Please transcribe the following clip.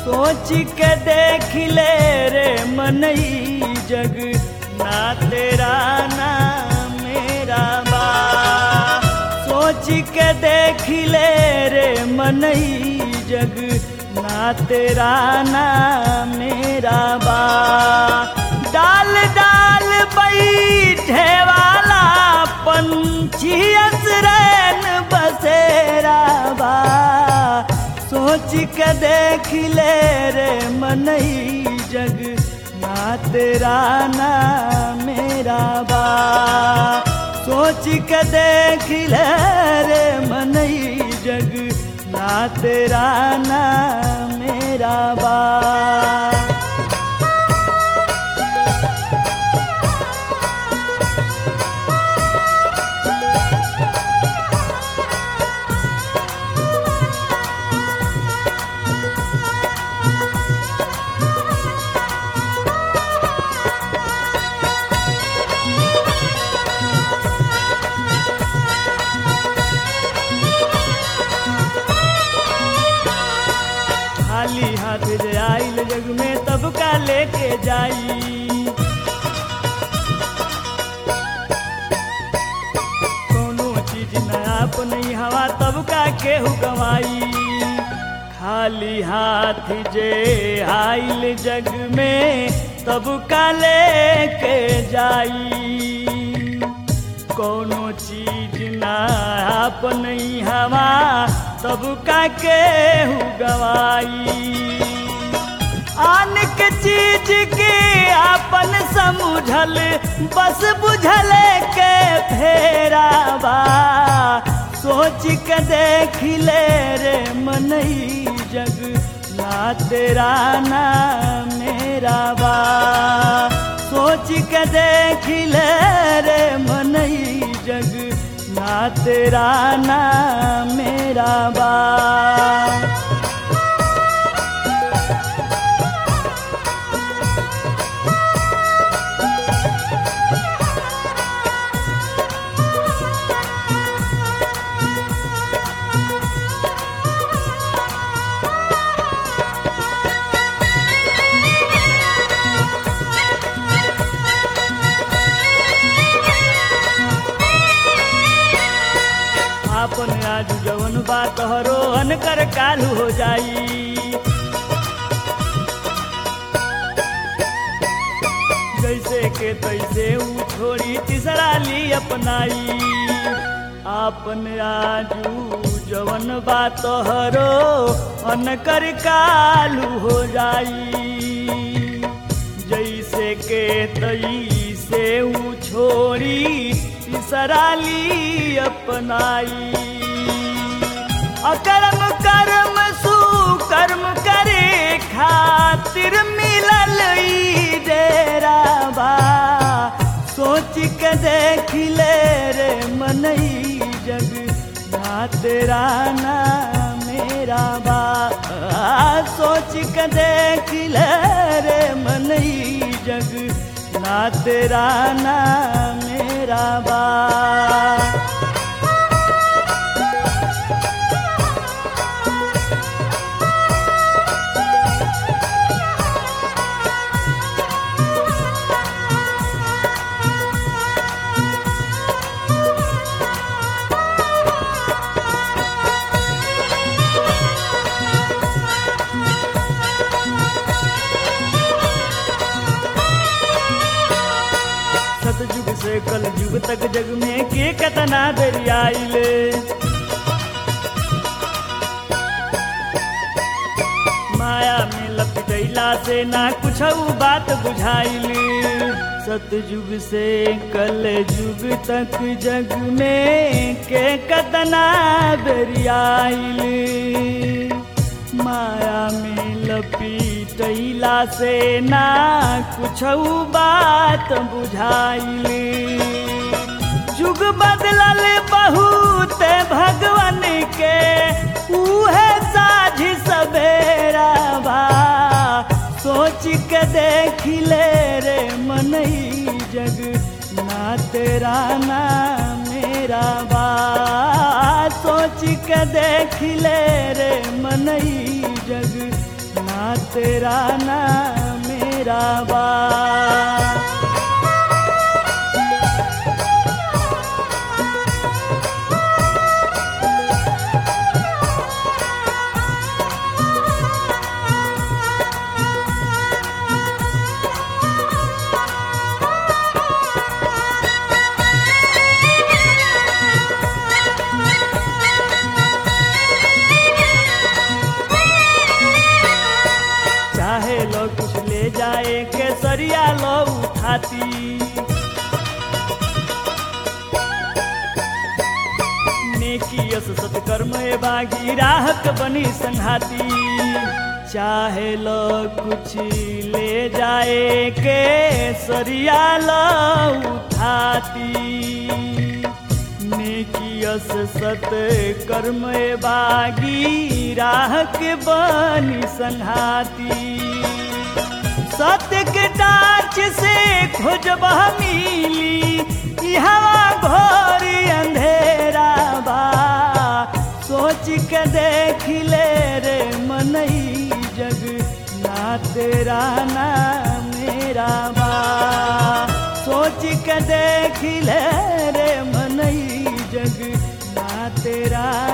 सोच के देख ले रे मनई जग ना तेरा ना मेरा बा सोच के देख ले रे मनई जग ना तेरा ना मेरा बा डाल डाल बैठे वाला पंछी असरन बसेरा बा सोच के देख ले रे मनई जग ना तेरा ना मेरा बा सोच के देख ले रे मनई जग ना तेरा ना मेरा बा खाली हाथ जे आइल जग में तब का लेके जाई कोनो चीज नया नहीं हवा तब का केहू गवाई खाली हाथ जे आइल जग में तब का लेके जाई कोनो चीज ना अपन हवा तब का केहू गवाई आन के चीज के अपन समझल बस बुझल के फेराबा सोच के देख ले रे मनई जग ना तेरा ना मेरा बा सोच के देख ले रे मनई जग ना तेरा ना मेरा बा आपन आज जवन बात हरो अनकर कालू हो जाई जैसे के तैसे ऊ छोड़ी तीसरा ली अपनाई आपन आजू जवन बात हरो अनकर कालू हो जाई जैसे के तई से ऊ छोड़ी तीसरा ली अपनाई अकर्म कर्म सुकर्म करे खातिर मिलल ई डेरा बा सोच के देख ले रे मनई जग ना तेरा ना मेरा बा सोच के देख ले रे मनई जग ना तेरा ना मेरा बा सतयुग से कल युग तक जग में के कतना बेरी आइल माया में लपटैला से ना कुछ बात बुझाइल सतयुग से कल युग तक जग में के कतना बेरी आइल माया में लपीटैला से ना कुछ बात बुझाइल युग बदलल बहुत भगवान के उहे साझ सवेरा बा सोच के देख ले रे मनई जग ना तेरा ना मेरा बा सोच के देख ले रे मनई जग ना तेरा ना मेरा बा चाहे लो कुछ ले जाए केसरिया लो उठाती नेकियस सत्कर्म ए बागी राहत बनी संघाती चाहे लो कुछ ले जाए केसरिया लो उठाती नेकियस सत कर्म बागी राह के बनी संघाती सत्य के डाच से खोजबह मिली हवा घोर अंधेरा बा सोच के देख ले रे मनई जग ना तेरा ना मेरा बा सोच के देख ले रे मनई जग ना तेरा